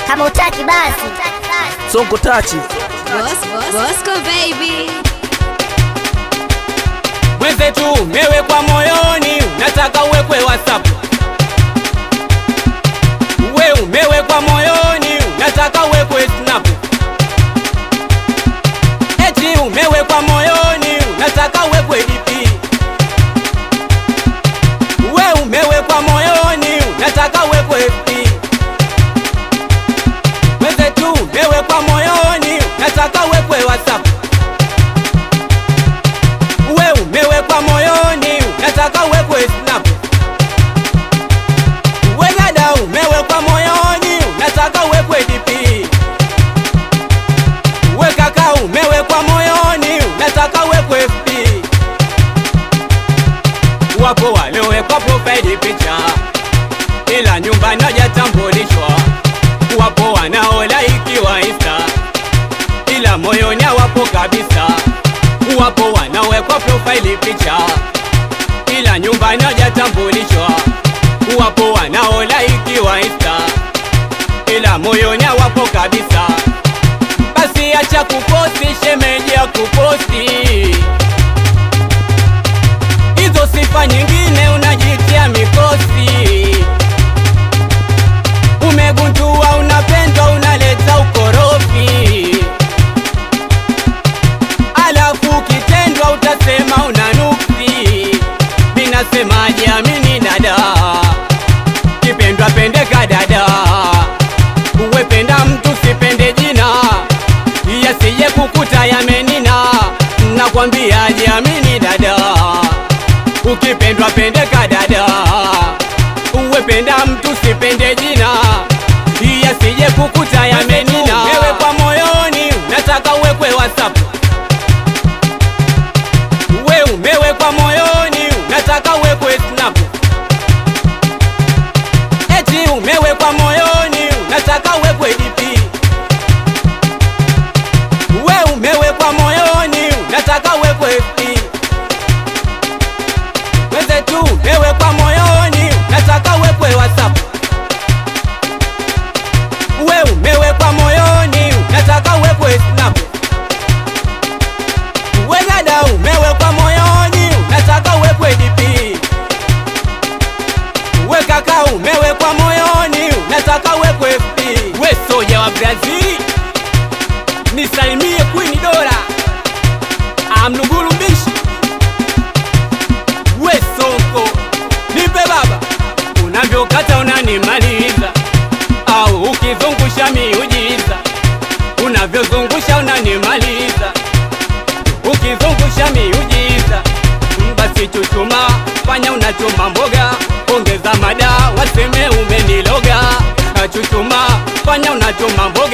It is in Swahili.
Kama utaki basi. Sonko tachi Bos- Bosco baby. mwenzetu umewekwa moyoni, nataka uwekwe WhatsApp. We umewekwa moyoni, nataka uwekwe Snap. Eti umewekwa moyoni, nataka uwekwe DP. We umewekwa moyoni, nataka uwekwe FB. Mwenzetu umewekwa moyoni, nataka uwekwe WhatsApp we umewekwa moyoni, nataka uwekwe snap. We dada umewekwa moyoni, nataka uwekwe DP. We kaka umewekwa moyoni, nataka uwekwe FB. Wapo waliowekwa profile picha, ila nyumbani hajatambulishwa. Wapo wanaolaikiwa Insta, ila moyoni hawapo kabisa wapo wanawekwa profile picha ila nyumbani hajatambulishwa. Wapo wanaolaikiwa Insta ila moyoni hawapo kabisa. Basi acha kuposti, shemeji ya kuposti hizo sifa nyingine, unajitia mikosi. Umegundua unapendwa, unaleta ukorofi alafu ukitendwa utasema una nuksi. Minasemaje? Amini dada, kipendwa pendeka dada, uwependa mtu sipende jina, yasije kukuta yamenina. Nakwambiaje? Amini dada, ukipendwa pendeka dada, uwependa mtu sipende jina, yasije kukuta yamenina. Wewe kwa moyoni, nataka uwekwe WhatsApp we umewekwa moyoni, nataka uwekwe snap. Eti umewekwa moyoni, nataka uwekwe DP. We umewekwa moyoni, nataka uwekwe FB. Wenzetu umewekwa moyoni, nataka uwekwe WhatsApp. We umewekwa moyoni, nataka uwekwe snap. We dada umewekwa moyoni, nataka uwekwe DP. We kaka umewekwa moyoni, nataka uwekwe FB. We soja wa Brazil, nisalimie Queen Dora, amlungulu mbishi. We Sonko, nipe baba, unavyokata unanimaliza, au ukizungusha miujiza, unavyozungusha unanimaliza ukizungusha miujiza, basi chuchuma, fanya unachoma mboga, ongeza mada, waseme umeniloga. Chuchuma, fanya unachoma mboga